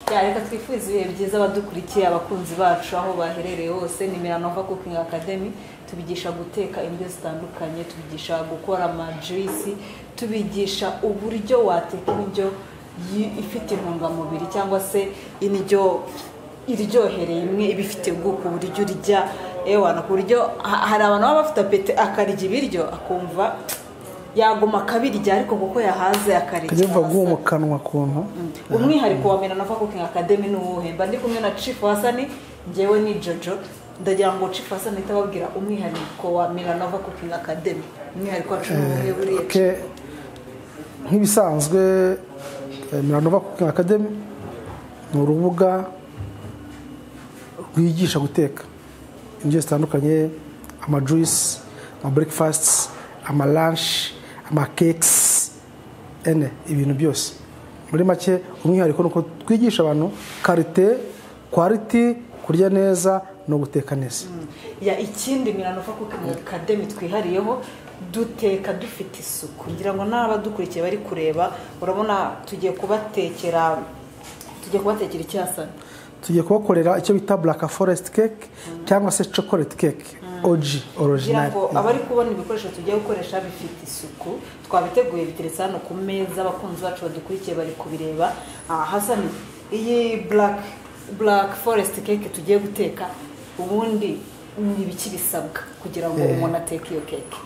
reka twifuze ibihe byiza abadukurikiye abakunzi bacu aho baherereye hose ni miranova kukingi akademi tubigisha guteka indyo zitandukanye tubigisha gukora amajirisi tubigisha uburyo wateka indyo yi- ifite intungamubiri cyangwa se indyo iryohereye imwe iba ifite ubwoko uburyo urya ewana ku buryo ha- hari abantu baba bafite apeti akarya ibiryo akumva yaguma akabirya ariko kuko yahaze akarya kajya biva hasa. mu kanwa kuntu umwihariko wa miranova kukingi akademi ni uwuhe mba ndi kumwe na cifu hasani ngewe ni jojo ndagira ngo cifu hasani ahita ababwira umwihariko wa miranova kukingi akademi umwihariko wacu ni uwuhe buriya Ke- nk'ibisanzwe eh, miranova kukingi akademi ni urubuga rwigisha guteka indyo zitandukanye amajuyisi amaburekifasiti amaranshi amakekisi ene ibintu byose muri make umwihariko ni uko twigisha abantu karite kwariti kurya neza no guteka neza ya ikindi miranova kukingi akademi twihariyeho duteka dufite isuku ngira ngo n'abadukurikiye bari kureba urabona tugiye kubatekera tugiye kubatekera iki hasani tugiye kubakorera icyo bita black forest cake cyangwa se chocolate cake og kugira original ngo abari kubona ibikoresho tugiye gukoresha bifite isuku twabiteguye biteretse hano ku meza abakunzi bacu badukurikiye bari kubireba aha hasa ni iyi burake burake foresiti keke tugiye guteka ubundi ni ibiki bisabwa kugira ngo umuntu ateke iyo keke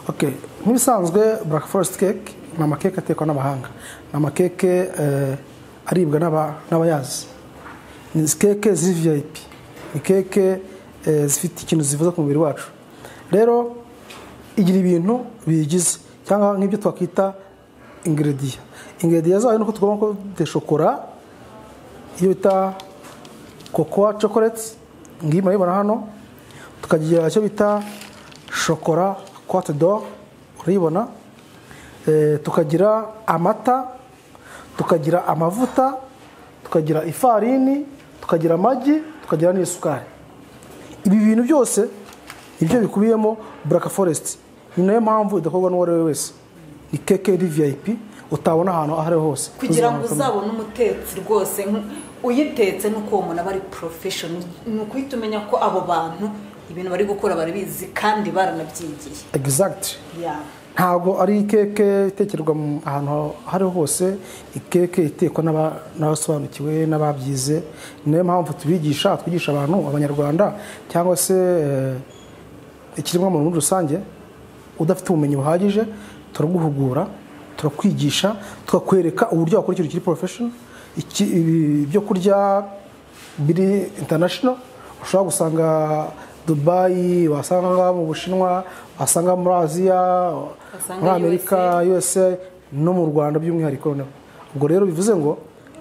Okay. nk'ibisanzwe black forest cake ni amakeke atekwa n'abahanga ni amakeke eh, aribwa n'aba- n'abayazi ni keke ziri vip ni keke eh, zifite ikintu zivuza ku mubiri wacu rero igira ibintu biyigize cyangwa nk'ibyo twakwita ingrediya ingrediya zayo ni uko tugomba ko de shokora iyo bita kokowa chocolate ngiyi murayibona hano tukagira icyo bita shokora cote d'or urayibona Eh, tukagira amata tukagira amavuta tukagira ifarini tukagira amagi tukagira n'isukari ibi bintu byose nibyo bikubiyemo buraka foresiti ni nayo mpamvu idakorwa n'uwo ari we wese ni keke iri vip utabona ahantu aho ari ho hose kugira ngo Uzabona. uzabone umutetsi rwose nk- uyitetse nuko uwo muntu aba ari porofeshono ni ukuhita umenya ko abo bantu ibintu bari gukora barabizi kandi baranabyigiye exactly Yeah. ntabwo ari ikeke itekerwa mu- ahantu aho ariho hose ikeke itekwa n'aba- n'abasobanukiwe n'ababyize ni nayo mpamvu tubigisha twigisha abantu abanyarwanda cyangwa se eh, ikiremwamuntu muri rusange udafite ubumenyi buhagije turaguhugura turakwigisha tukakwereka uburyo wakora ikintu kiri porofeshono ibyo kurya biri international ushobora gusanga dubayi wasanga mu bushinwa wasanga muri aziya Wasanga muri amerika usa no mu rwanda by'umwihariko noneho ubwo rero bivuze ngo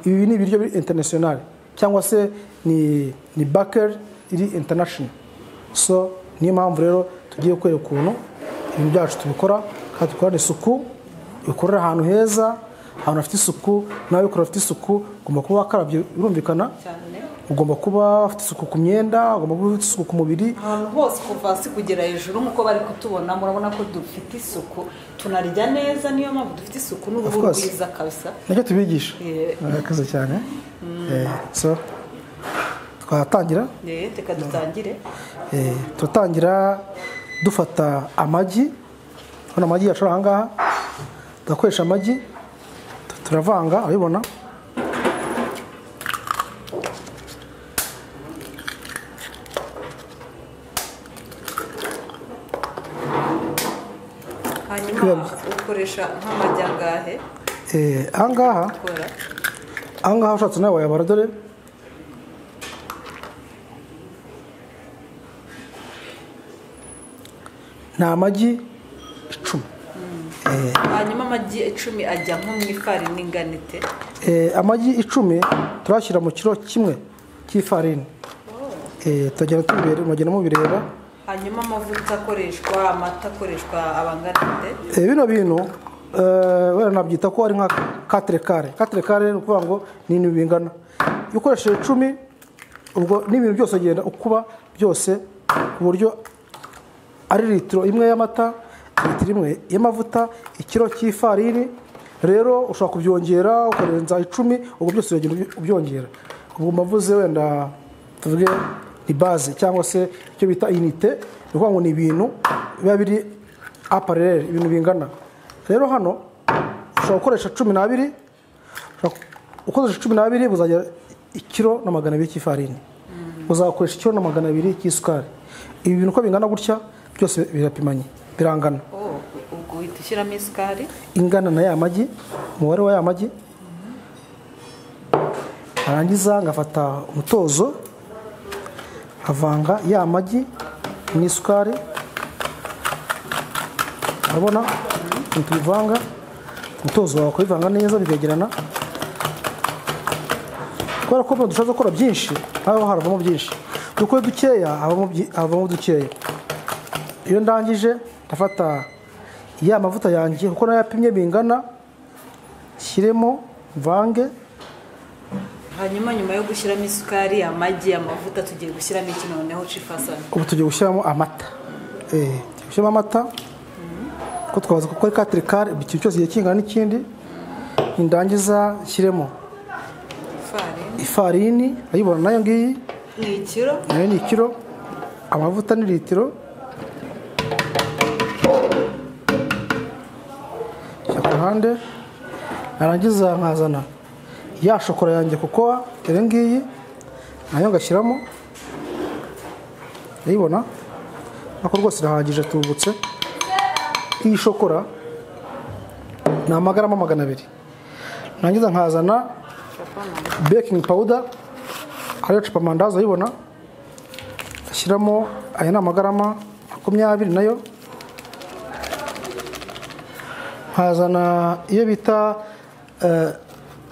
ibi ni ibiryo biri international cyangwa se ni ni bakeri iri international so niyo mpamvu rero tugiye kwereka ukuntu ibintu byacu tubikora kandi dukorana isuku bikorera ahantu heza ahantu hafite isuku nawe bikora hafite isuku ugomba kuba wakarabye birumvikana Cyane. ugomba kuba ufite isuku ku myenda ugomba kuba ufite isuku ku mubiri ahantu hose kuva hasi kugera hejuru nk'uko bari kutubona murabona ko dufite isuku tunarya neza niyo mpamvu dufite isuku Of n'uruhu course. rwiza kabisa nacyo tubigisha Eh. murakoze cyane Eh, so twatangira Eh, reka dutangire Eh, turatangira dufata amagi hano amagi yacu ari ahangaha tugakoresha amagi tu- turavanga urabibona hanyuma ukoresha nk'amajyangahe Eh, ahangaha ukora ahangaha ushatse nawe wayabara dore ni amagi icumi hanyuma amagi icumi ajya nko mu ifarini ingana ite Eh, amagi icumi turashyira mu kiro kimwe cy'ifarini Eh, turagenda tubireba- mugenda mubireba hanyuma amavuta akoreshwa amata akoreshwa abangana ite Eh, bino bintu eh, wenda nabyita ko ari nka katire kare katire kare ni ukuvuga ngo ni ibintu bingana iyo ukoresheje icumi ubwo n'ibintu byose ugenda ukuba byose ku buryo ari litiro imwe y'amata litiro imwe y'amavuta ikiro cy'ifarini rero ushobora kubyongera ukarenza icumi ubwo byose uragenda ubyongera ubwo mbavuze wenda tuvuge ni baze cyangwa se icyo bita inite ni ukuvuga ngo ni ibintu biba biri aparerere ibintu bingana rero hano ushobora gukoresha cumi n'abiri ushobora gukoresha cumi n'abiri buzagira ikiro na magana abiri cy'ifarini uzakoresha ikiro na magana abiri cy'isukari ibi bintu uko bingana gutya byose birapimanye birangana Oh, ubwo uhita ushyiramo isukari ingana na ya magi umubare wa ya magi narangiza ngafata umutozo nkavanga ya magi n'isukari urabona ntitubivanga umutozo wawe ukabivanga neza bikegerana kubera ko dushatse gukora byinshi haba haravamo byinshi dukore dukeya havamo byi- havamo dukeya iyo ndangije ndafata ya mavuta yanjye kuko nayo yapimye bingana shyiremo mvange hanyuma nyuma yo gushyiramo isukari amagi amavuta tugiye gushyiramo iki noneho cifasana ubu tugiye gushyiramo amata Eh, tugiye gushyiramo amata kuko twabaza ko ari katire kare ikintu cyose kigiye kingana n'ikindi nindangiza nshyiremo farini ifarini urayibona nayo ngiyi ni ikiro nayo ni ikiro amavuta ni litiro shyira ku ruhande narangiza nkazana ya shokora yanjye kuko iyo ngiyi nayo ngashyiramo urayibona nako rwose irahagije tubutse iyi shokora ni amagarama magana abiri narangiza nkazana bekingi pawuda ariyo cupa amandazi urayibona ashyiramo aya ni amagarama makumyabiri nayo nkazana iyo bita eh,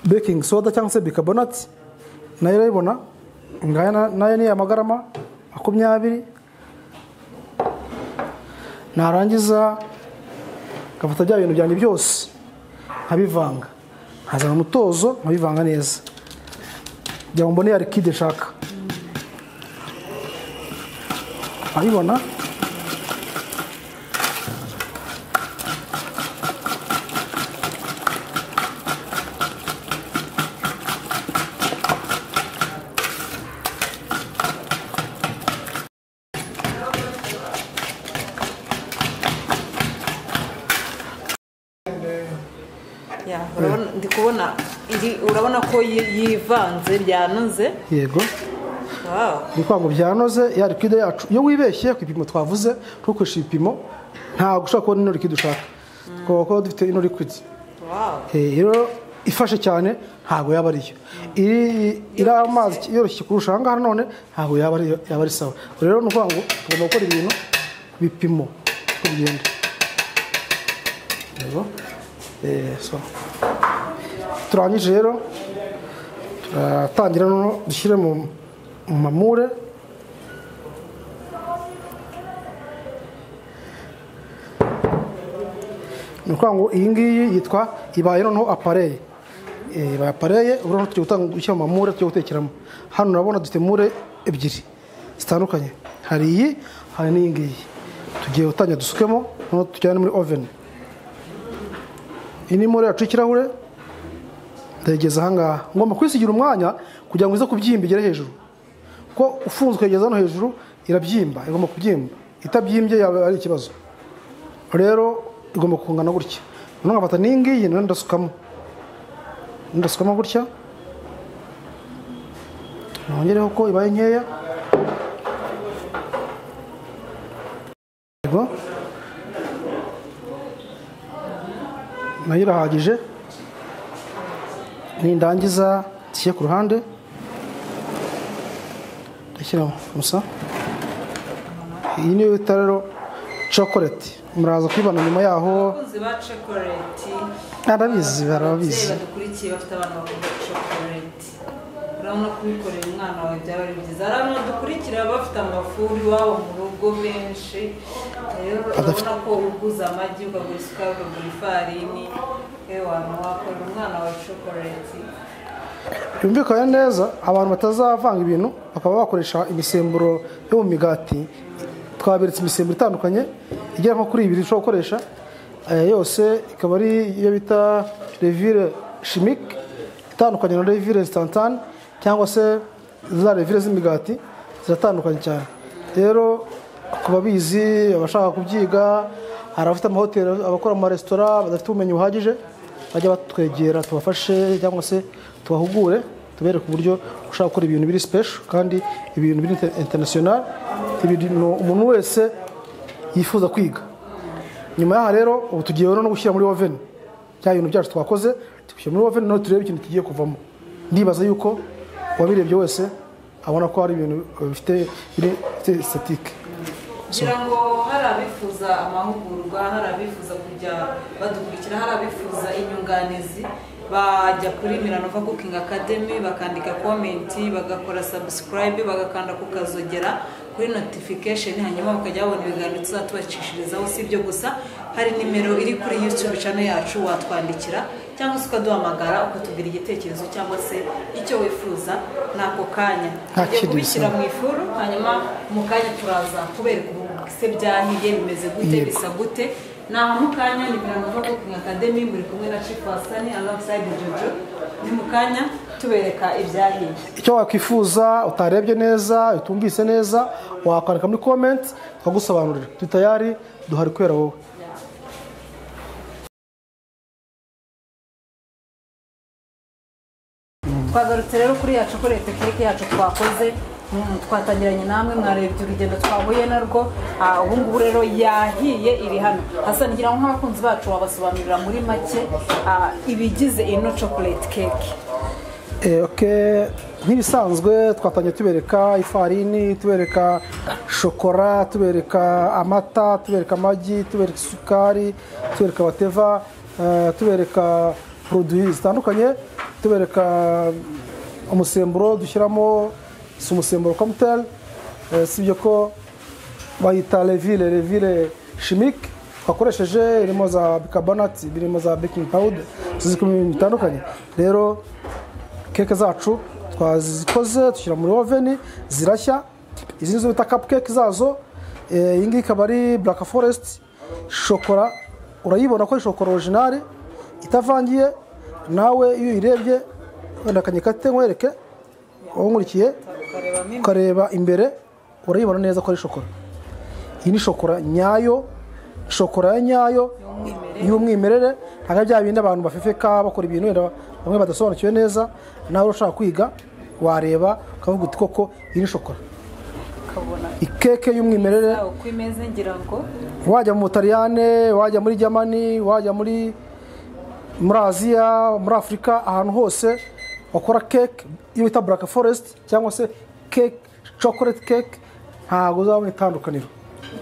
baking soda cyangwa se bicarbonate nayo urayibona ngaya na- nayo ni amagarama makumyabiri narangiza ngafata bya bintu byanjye byose nkabivanga nkazana umutozo nkabivanga neza kugira ngo mbone ya likide nshaka urayibona Ya, urabona ndi kubona iri urabona ko yi- yivanze ryanoze yego Wow. ni ukuvuga ngo byanoze ya likide yacu iyo wibeshye ku ipimo twavuze tukoresha ibipimo ntabwo ushobora kubona ino likide ushaka twaba kuba dufite ino likide Wow. Eh, rero ifashe cyane ntabwo yaba ariyo iri iri amazi yoroshye kurusha aha ngaha none ntabwo yaba ari yaba ari sawa rero ni ukuvuga ngo tugomba gukora ibintu ku bipimo uko bigenda Yego. Eh, so. turangije rero turatangira noneho dushyire mu mu mamure ni ukuvuga ngo iyi ngiyi yitwa ibaye noneho apareye Eh, ibaye apareye ubu noneho tugiye gutanga gushyira mu mamure tugiye gutekeramo hano urabona dufite mure ebyiri zitandukanye hari iyi hari n'iyi ngiyi tugiye gutangira dusukemo noneho tujyane muri oveni iyi ni mure yacu y'ikirahure ndayigeza ahangaha ngomba kwisigira umwanya kugira ngo ize kubyimba igere hejuru kuko ufunze ukayigeza hano hejuru irabyimba igomba kubyimba itabyimbye yaba ari ikibazo rero igomba kungana gutya noneho nkafata n'iyi ngiyi nayo ndasukamo ndasukamo gutya nongereho ko ibaye nkeya yego nayo irahagije nindangiza nshyire ku ruhande ndashyiramo gusa iyi niyo bita rero chocolate muraza kuyibona nyuma yaho Abakunzi ba chocolate arabizi ababyeyi barabizi badukurikiye bafite abana bakunda chocolate urabona kubikorera umwana wawe byaba ari byiza hari abantu badukurikira bafite amafuri iwabo mu rugo benshi rero urabona ko uguza amagi ukagura isukari ukagura ifarini yewe wantu wakorera umwana wawe chocolate byumvikane neza abantu batazavanga ibintu bakaba bakoresha imisemburo yo mu migati twaberetse imisemburo itandukanye igera nko kuri ibiri ushobora gukoresha eh, yose ikaba ari iyo bita revire chimique itandukanye na revire instantane cyangwa se za revire z'imigati ziratandukanye cyane rero ku babizi abashaka kubyiga hari abafite amahoteli abakora mu maresitora badafite ubumenyi buhagije bajya batwegera tubafashe cyangwa se tubahugure tubereke uburyo ushaka gukora ibintu biri sipesho kandi ibintu biri interinasiyonari ibintu umuntu wese yifuza kwiga nyuma yaha rero ubu tugiye rero no gushyira muri oveni bya bintu byacu twakoze tubishyira muri oveni noneho turebe ikintu kigiye kuvamo ndibaza yuko uwabirebye wese abona ko hari ibintu bifite bifite sitike ngira ngo hari abifuza amahugurwa hari abifuza kujya badukurikira hari abifuza inyunganizi bajya kuri miranova kukingi akademi bakandika komenti bagakora sabusikarayibe bagakanda ku kazogera kuri notifikasheni hanyuma bakajya babona ibiganiro tuzatubacishirizaho si ibyo gusa hari nimero iri kuri yutube cano yacu watwandikira cyangwa se ukaduhamagara ukatubwira igitekerezo cyangwa se icyo wifuza ni ako kanya Nta tujya kindi kubishyira bisaba. mu ifuru hanyuma mu kanya turaza kubereka ubu se byahiye bimeze gute Yego. bisa gute ni aha mu kanya ni miranova kukingi akademi muri kumwe na cipu wasani alongside jojo ni mu kanya tubereka ibyahiye icyo wakwifuza utarebye neza utumvise neza wakwandika muri komenti twagusobanurira turi tayari duhari kubera wowe twagarutse rero kuri yacu kuri tekinike yacu twakoze mm, twatangiranye namwe mwarebye urugendo twahuye narwo Ah, ubu ngubu rero yahiye iri hano hasa ngira ngo nk'abakunzi bacu wabasobanurira muri make ah, ibigize ino chocolate cake Eh, ok, nk'ibisanzwe twatangiye tubereka ifarini tubereka shokora tubereka amata tubereka amagi tubereka isukari tubereka bateva eh, tubereka poroduwi zitandukanye tubereka umusemburo dushyiramo si umusemburo komuteri si ibyo ko bayita revire revire shimike twakoresheje irimo za bikabonati birimo za bekingi pawuda tuzi ko ibintu bitandukanye rero keke zacu twazikoze dushyira muri oveni zirashya izi nizo bita kapukeke zazo Eh, iyi ngiyi ikaba ari buraka foresiti shokora urayibona ko ari shokora orojinari itavangiye nawe iyo uyirebye wenda akanyekate nkwereke wankurikiye tukarebamo imbere. ukareba imbere urayibona neza ko ari shokora iyi ni shokora nyayo shokora ya nyayo y'umwimerere ntabwo ari bya bindi abantu bafefeka bakora ibintu wenda bamwe badasobanukiwe neza nawe ushaka kwiga wareba ukavuga uti koko iyi ni shokora ukabona ikeke y'umwimerere yawe uko imeze ngira ngo wajya mu butaliyane wajya muri germany wajya muri muri aziya muri afurika ahantu hose bakora keke iyo bita buraka foresiti cyangwa se keke cokoreti keke ntabwo uzabona itandukaniro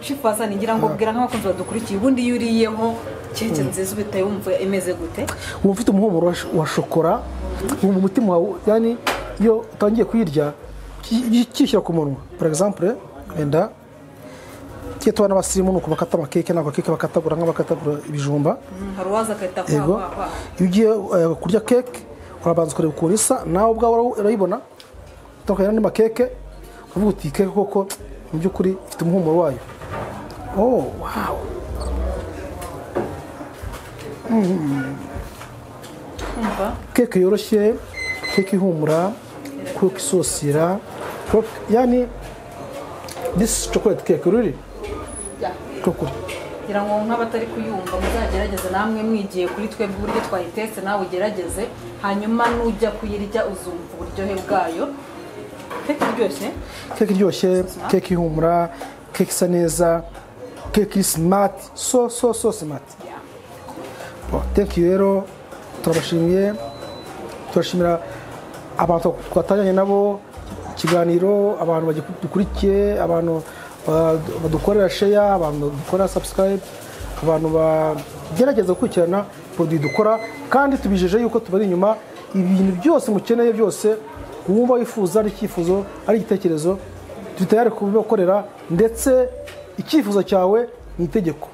cipu wasani ngira ngo bwira nk'abakunzi badukurikiye ubundi iyo uriyeho keke nziza ubitaye wumva imeze gute uba ufite umuhumuro wa sh- wa shokora wumva umutima wawe yani iyo utangiye kuyirya ki- kishyira ku munwa for example wenda kiyo tubona abasirimu ni uku bakata amakeke ntabwo keke bakatagura nk'abakatagura ibijumba hari uwaza akahita kwa yego kwa kwa iyo ugiye eh, kurya keke urabanza ukareba ukuntu isa nawe ubwawe ura- urayibona utandukanye n'andi makeke ukavuga uti iyi keke koko mu by'ukuri ifite umuhumuro wayo oh wow kumva keke yoroshye keke ihumura kuko isosira kuko- yani this chocolate cake really koko kugira ngo nk'abatari kuyumva muzagerageze namwe mwigiye kuri twebwe uburyo twayiteste nawe ugerageze hanyuma nujya kuyirya uzumva uburyohe bwayo keke iryoshye keke iryoshye keke ihumura keke isa neza keke iri simati so so so simati Bon, thank you rero turabashimiye turashimira abantu twatangiranye nabo ikiganiro abantu badukurikiye abantu ba- badukorera sheya abantu badukorera subscribe abantu bagerageza gukurikirana poroduwi dukora kandi tubijeje yuko tubari inyuma ibintu byose mukeneye byose wumva wifuza ari icyifuzo ari igitekerezo turi tayari kubibakorera ndetse icyifuzo cyawe ni itegeko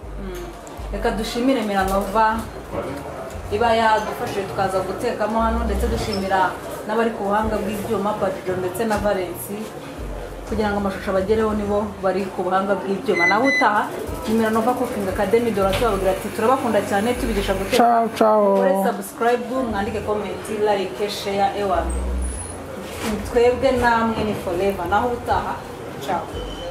reka dushimire miranova iba yadufashije tukaza gutekamo hano ndetse dushimira n'abari ku buhanga bw'ibyuma padido ndetse na valensi kugira ngo amashusho abagereho nibo bari ku buhanga bw'ibyuma nawe utaha ni miranova kukingi akademi dore tubabwira ati turabakunda cyane tubigisha guteka ciao ciao mukore sabusikarayibu mwandike komenti layike sheya ewa twebwe namwe ni foreva naho utaha cawe